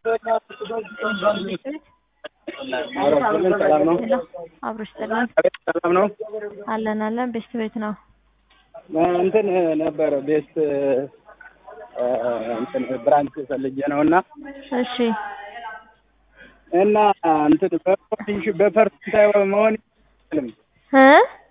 ሰላም ነው? አብሮሽ ጥላን አቤት ሰላም ነው? አለን አለን ቤስት ቤት ነው። እንትን ነበረ ቤስት እንትን ብራንች ፈልጌ ነው እና እሺ እና እንትን በፐርሰንት በፐርሰንት መሆን አይችልም። እ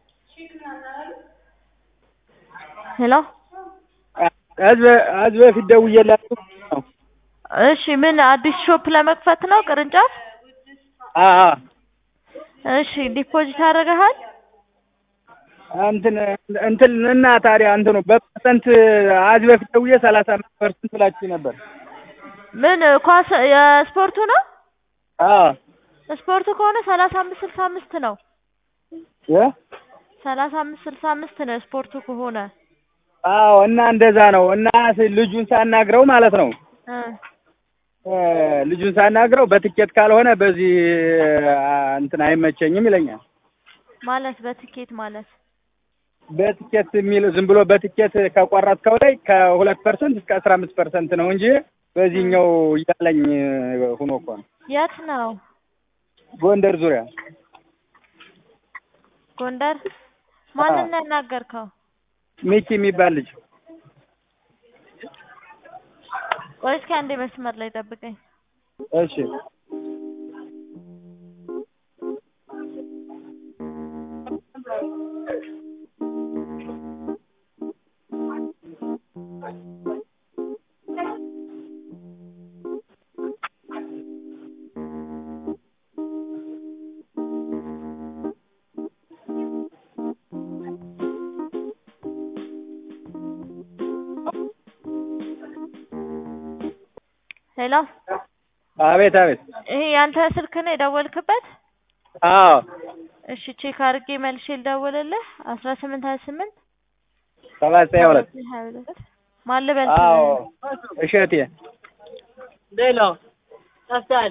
ሄሎ ከዚህ ከዚህ በፊት ደውዬላችሁ ነው። እሺ ምን አዲስ ሾፕ ለመክፈት ነው ቅርንጫፍ? አአ እሺ ዲፖዚት አደረገሃል? እንትን እንትን እና ታዲያ እንትኑ በፐርሰንት ከዚህ በፊት ደውዬ ሰላሳ አምስት ፐርሰንት ብላችሁ ነበር። ምን ኳስ የስፖርቱ ነው? አዎ ስፖርቱ ከሆነ ሰላሳ አምስት ስልሳ አምስት ነው። እ ሰላሳ አምስት ስልሳ አምስት ነው ስፖርቱ ከሆነ አዎ እና እንደዛ ነው እና ልጁን ሳናግረው ማለት ነው እ እ ልጁን ሳናግረው በትኬት ካልሆነ በዚህ እንትን አይመቸኝም ይለኛል። ማለት በትኬት ማለት በትኬት የሚል ዝም ብሎ በትኬት ከቆረጥከው ላይ ከሁለት ፐርሰንት እስከ አስራ አምስት ፐርሰንት ነው እንጂ በዚህኛው እያለኝ ሁኖ እኮ ነው። የት ነው? ጎንደር ዙሪያ ጎንደር። ማንን ነው ያናገርከው? ሚኪ የሚባል ልጅ ቆይ እስኪ አንዴ መስመር ላይ ጠብቀኝ። እሺ ሄሎ አቤት አቤት ይሄ ያንተ ስልክ ነው የደወልክበት? አዎ እሺ ቼክ አድርጌ መልሼ ልደውልልህ። አስራ ስምንት ሀያ ስምንት ሰባት ሀያ ሁለት ሀያ ሁለት ማን ልበል? አዎ እሸቴ ሌላ ጠፍተሃል።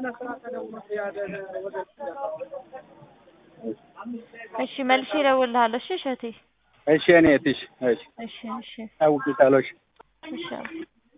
እሺ መልሼ እደውልልሃለሁ። እሺ እሸቴ። እሺ እኔ እህትሽ እሺ እሺ እሺ አውቂታለሽ እሺ